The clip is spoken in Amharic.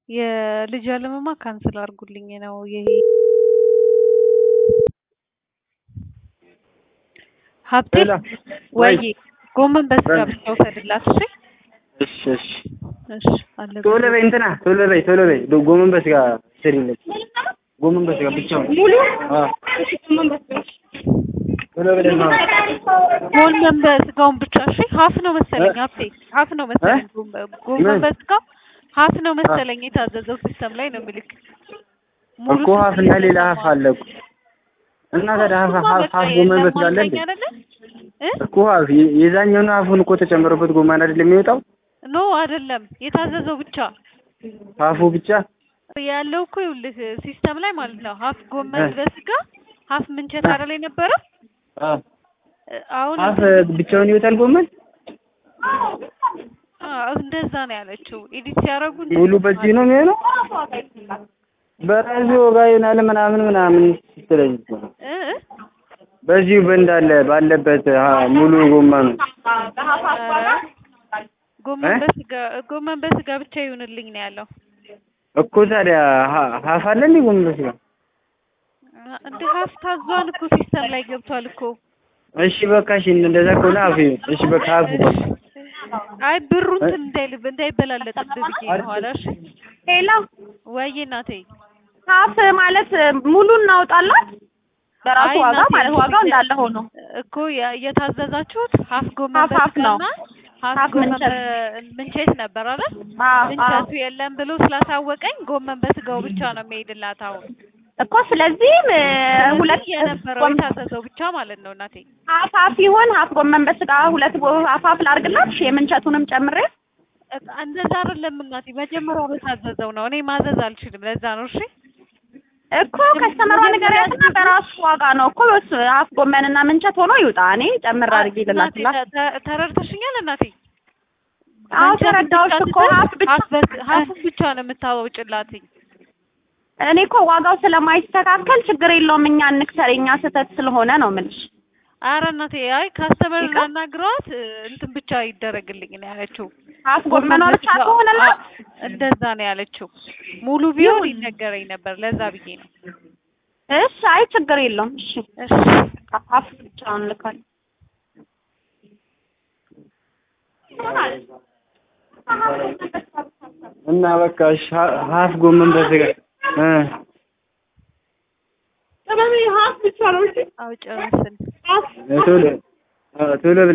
የልጅ አለምማ ካንስል አድርጉልኝ ነው ይሄ ሀብቴ ወይ ጎመን በስጋ ብቻ ውሰድላት። እሺ እሺ እሺ እሺ አለ ቶሎ በይ እንትና ቶሎ በይ ቶሎ በይ ዶ- ጎመን በስጋ ስሪለት ጎመን በስጋ ብቻውን ሙሉ አዎ ቶሎ በይ ደግሞ ጎመን በስጋውን ብቻ እሺ። ሀፍ ነው መሰለኝ ሀብቴ ሀፍ ነው መሰለኝ ጎመ- ጎመን ምን? በስጋው ሀፍ ነው መሰለኝ የታዘዘው ሲስተም ላይ ነው የሚልክ ሙሉ እኮ ሀፍ እና ሌላ ሀፍ አለ እኮ እና ታዲያ ሀፍ ሀፍ ሀፍ ጎመን በስጋ አለ እንዴ አይደለ እ እኮ ሀፍ የ- የዛኛውን ሀፉን እኮ ተጨምሮበት ጎመን አይደል የሚወጣው ኖ አይደለም የታዘዘው ብቻ ሀፉ ብቻ ያለው እኮ ይኸውልህ ሲስተም ላይ ማለት ነው ሀፍ ጎመን እ። በስጋ ሀፍ ምንቸት አይደል የነበረው አ አሁን ሀፍ ብቻውን ይወጣል ጎመን አዎ እንደዛ ነው ያለችው። ኤዲት ሲያደርጉ እንደዛ ሙሉ በዚህ ነው የሚሆነው በራሱ ወጋ ይሆናል ምናምን ምናምን ስትለኝ እኮ ነው። እ እ? በዚሁ በእንዳለ ባለበት አ፣ ሙሉ ጎመኑ ኧረ ጎመን እ? በስጋ ጎመን በስጋ ብቻ ይሁንልኝ ነው ያለው። እኮ ታዲያ ሀ- ሀፍ አለ እንዴ ጎመን በስጋ እንደ ሀፍ ታዟን እኮ ሲስተም ላይ ገብቷል እኮ። እሺ በቃ እሺ እንደዛ ከሆነ ሀፍ ይሁን እሺ በቃ ሀፍ በቃ አይ ብሩ እንትን እንዳይልብ እንዳይበላለጥብህ ብዬ ነው ኋላ። እሺ ሄሎ ወይ እናቴ ሀፍ ማለት ሙሉ እናውጣላት በራሱ አይ ዋጋ እናቴ፣ ማለት ዋጋው እንዳለ ሆኖ እኮ የ- የታዘዛችሁት ሀፍ ጎመን ሀፍ ሀፍ ነው። በስጋና ሀፍ ሀፍ ጎመን ምንቸት። በ- ምንቸት ነበር አይደል? አዎ አዎ ምንቸቱ የለም ብሎ ስላሳወቀኝ ጎመን በስጋው ብቻ ነው የሚሄድላት አሁን እኮ ስለዚህም እ፣ ሁለት የነበረው ጎመን- የታዘዘው ብቻ ማለት ነው እናቴ። ሀፍ ሀፍ ይሆን ሀፍ ጎመን በስጋ ሁለት ጎ- ሀፍ ሀፍ ላድርግላት እሺ የምንቸቱንም ጨምሬ እ- እንደዛ አይደለም እናቴ፣ መጀመሪያ በታዘዘው ነው። እኔ ማዘዝ አልችልም። ለዛ ነው እሺ። እኮ ከስተመሯ ንገሪያትና በራሱ ዋጋ ነው እኮ እሱ ሀፍ ጎመንና ምንቸት ሆኖ ይውጣ እኔ ጨምር አድርጌ እናቴ ልላክላት ተ- ተ- ተረድተሽኛል እናቴ? አዎ ምንቸት ተረዳሁሽ ብቻ እኮ ትተሽ ሀፍ ብቻ ሀፍ በስ- ሀፉን ብቻ ነው የምታወጭላትኝ። እኔ እኮ ዋጋው ስለማይስተካከል ችግር የለውም እኛ እንክሰር የኛ ስህተት ስለሆነ ነው የምልሽ አረ እናቴ አይ ካስተመር ይቅር። ላናግሯት እ፣ እንትን ብቻ ይደረግልኝ ነው ያለችው። ሀፍ ጎመኗ ብቻ በስጋ- ከሆነላት አ- እንደዛ ነው ያለችው። ሙሉ ቢሆን ይነገረኝ ነበር። ለዛ ብዬ ነው። እሺ አይ ችግር የለውም እሺ እሺ ሀፍ ብቻውን ልካል እና በቃ እሺ ሀ- ሀፍ ጎመን በስጋ እ ሀፍ ብቻ ነው እሺ አውጭ መስል ቶሎ አ፣ ቶሎ